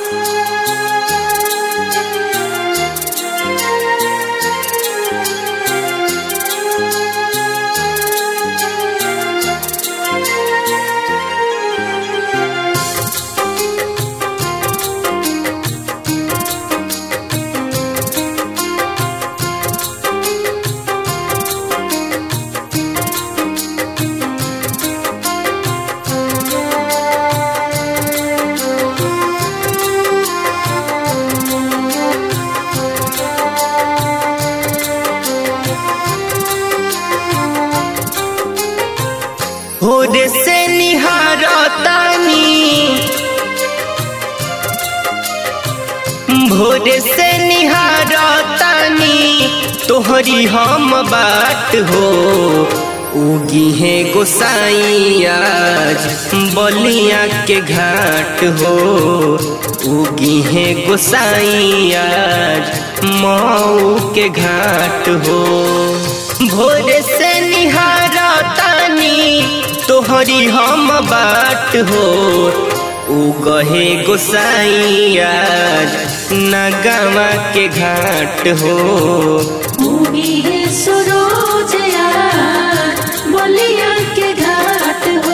भोर से निहारतानी भोर से निहारतानी तोहरी हम बात हो उगी है गोसाई आज बलिया के घाट हो उगी है गोसाई आज मऊ के घाट हो भोर से निहारतानी तोहरी हम बाट हो उगहे गोसाई आज नगमा के घाट हो उगी है सरोज यार बलिया के घाट हो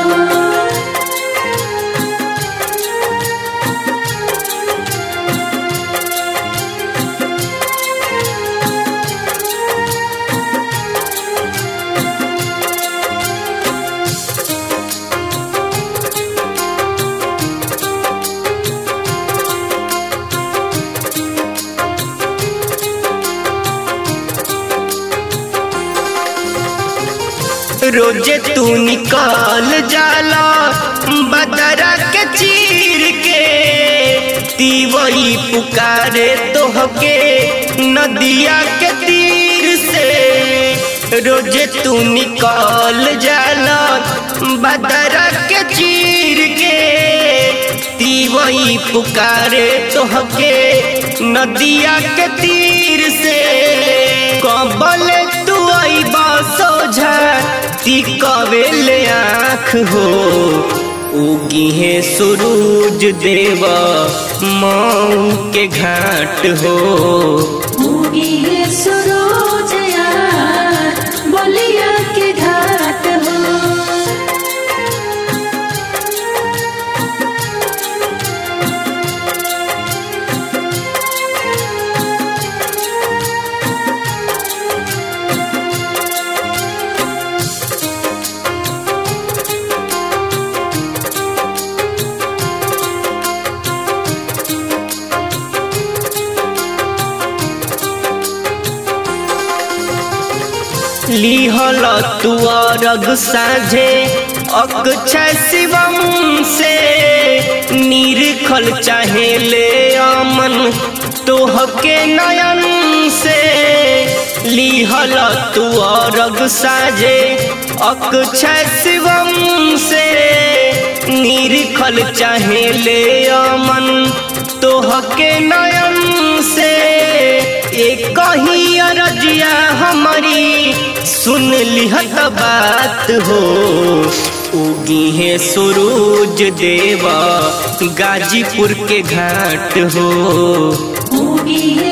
रोजे तू निकाल जाला बदरा के चीर के तीवई पुकारे तोहके नदिया के तीर से रोजे तू निकाल जाला बदरा के चीर के तीवई पुकारे तोहके नदिया के तीर से कबल तू आई सोझा ती कवेले आँख हो उगी है सूरज देवा मऊ के घाट हो उगी है सरोज यार बलिया के घाट हो लिहल तू अरग साझे अक्षय शिवम से निरखल चाहे ले अमन तोहके नयन से लिहल तू अरग साझे अक्षय शिवम से निरखल चाहे ले अमन तोहके नयन से एक ही अरजिया हमारी सुन लिहत बात हो उगी है सूरज देवा गाजीपुर के घाट हो उगी है